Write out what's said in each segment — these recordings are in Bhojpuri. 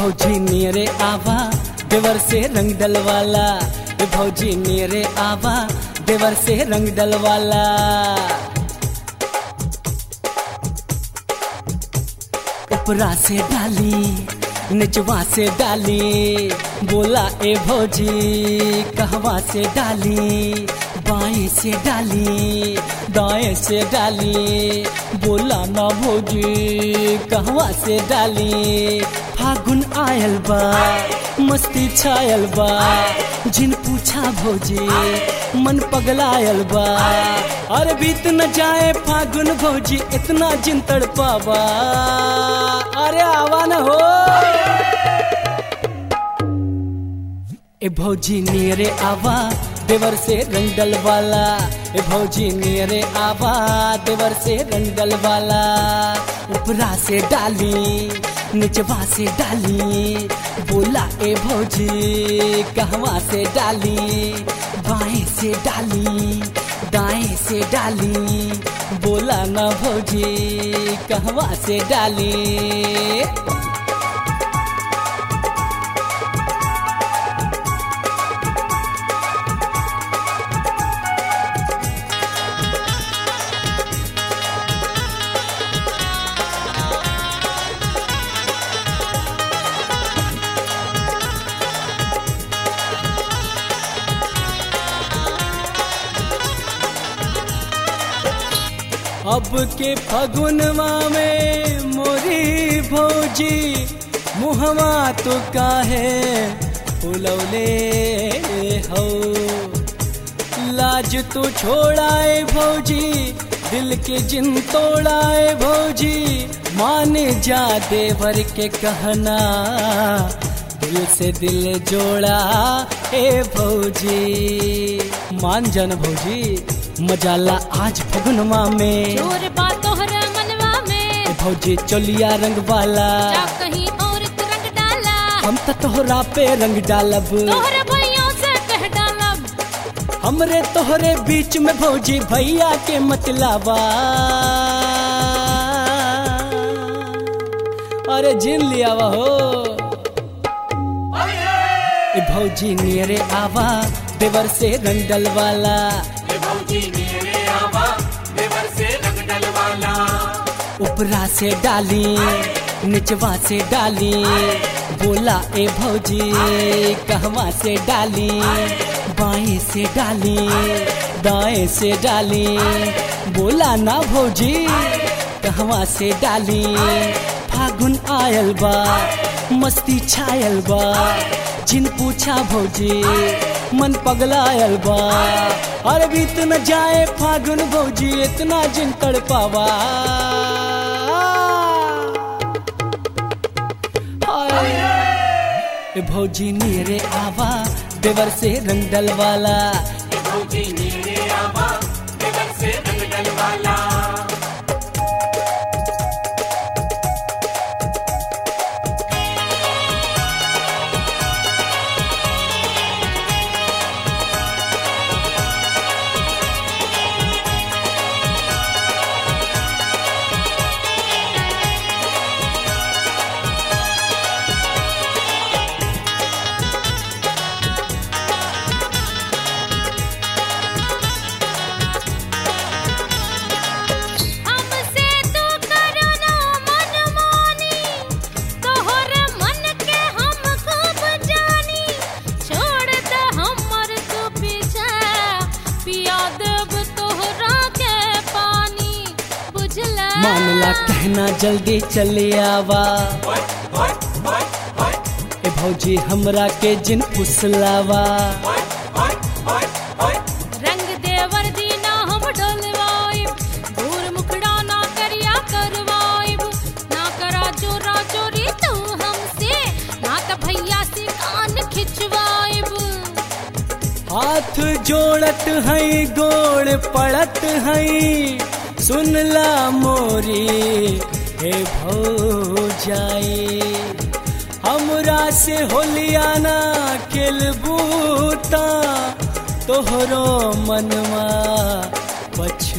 भौजी मेरे आवा देवर से रंग डलवाला ए भौजी मेरे आवा देवर से रंग डलवाला ऊपरा से डाली निचवा से डाली बोला ए भौजी कहवा से डाली बाएं से डाली दाएं से डाली बोला ना भौजी कहवा से डाली फागुन आयल बा मस्ती छायल बा जिन पूछा भौजी मन पगलायल बा अरे बीत न जाए फागुन भौजी इतना जिन तड़पावा अरे आवा न हो ए भौजी मेरे आवा देवर से रंगल वाला ए भौजी मेरे आवा देवर से रंगल वाला ऊपरा से डाली निचवा से डाली बोला ए भौजी कहवा से डाली बाएं से डाली दाएं से डाली बोला ना भौजी कहवा से डाली अब के फगुनवा में मोरी भौजी मुहवा तो काहे फुलौले हो लाज तो छोड़ाए भौजी दिल के जिन तोड़ाए भौजी मान जा देवर के कहना दिल से दिल जोड़ा ए भौजी मान जान भौजी मजाला आज फगुनवा में जोर बा तोहरा मनवा में ए भौजी चोलिया रंग वाला जा कहीं और रंग डाला हम तो तोहरा पे रंग डालब तोहरे भैया से कह डालब हमरे तोहरे बीच में भौजी भैया के मतलावा अरे जिन लिया वा हो ए भौजी मेरे आवा देवर से रंग डलवाला ऊपरा से डाली निचवा से डाली बोला ए भौजी कहवा से डाली बाएं से डाली दाएं से डाली बोला ना भौजी कहवा से डाली फागुन आयल बा मस्ती छायल बा जिन पूछा भौजी मन पगलायल बा अरे बीत न जाए फागुन भौजी इतना जिन तड़पावा हाय। ए भौजी मेरे आवा देवर से रंग डलवाला हमसे तू करो ना मनमानी तोहर मन के हम खूब जानी छोड़ दे हमर तू पीछे पिया देब तोहरा के पानी बुझला मामला कहना जल्दी चले आवा ए भौजी हमरा के जिन फुसलावा रंग देवर दीना हम डलवाइब दूर मुखड़ा ना करिया करवाइब ना करा चोरा चोरी तू हमसे ना त भैया से कान खिंचवाइब हाथ जोड़त है गोड़ पड़त है सुनला मोरी हे भौजाई हमरा से होलियाना खेलबूता तोहरो मनवा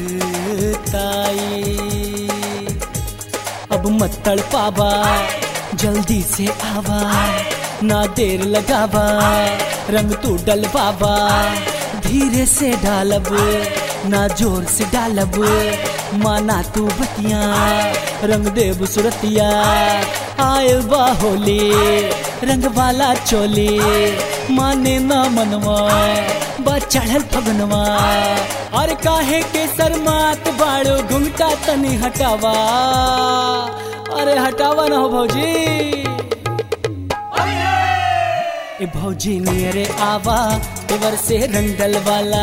पछताई अब मत तड़पावा जल्दी से आवा ना देर लगावा रंग तू डलवावा धीरे से डालब ना जोर से डालब माना तू बतिया रंग देव सुरतिया आयल बा होली रंग वाला चोली माने ना मनवा बा चढ़ल फगनवा और काहे के सरमात बाड़ो घुंघटा तनी हटावा अरे हटावा ना हो भौजी ए भौजी नियरे आवा देवर से रंगल वाला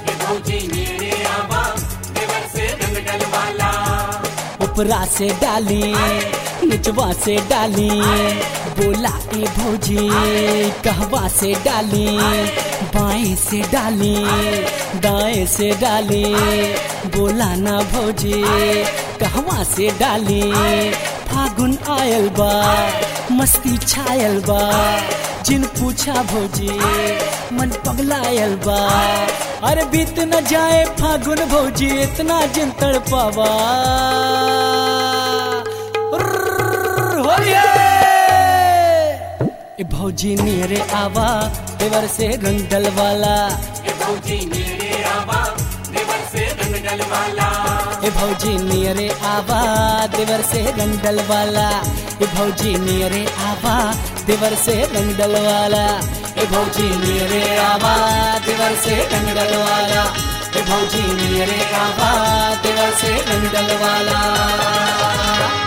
उपरा से डाली निचवा से डाली बोला ए भौजी कहवा से डाली बाएं से डाली दाएं से डाली बोला ना भौजी कहवा से डाली फागुन आयल बा मस्ती छायल बा जिन पूछा भौजी मन पगलायल बा अरे बीत न जाए फागुन भौजी इतना जिन तड़पावा ए भौजी नियरे आवा देवर से रंग डलवाला ए भौजी नियरे आवा देवर से रंग डलवाला ए भौजी नियरे आवा देवर से रंग डलवाला ए भौजी नियरे आवा देवर से रंग डलवाला ए भौजी नियरे आवा देवर से रंग डलवाला ए भौजी नियरे आवा देवर से रंग डलवाला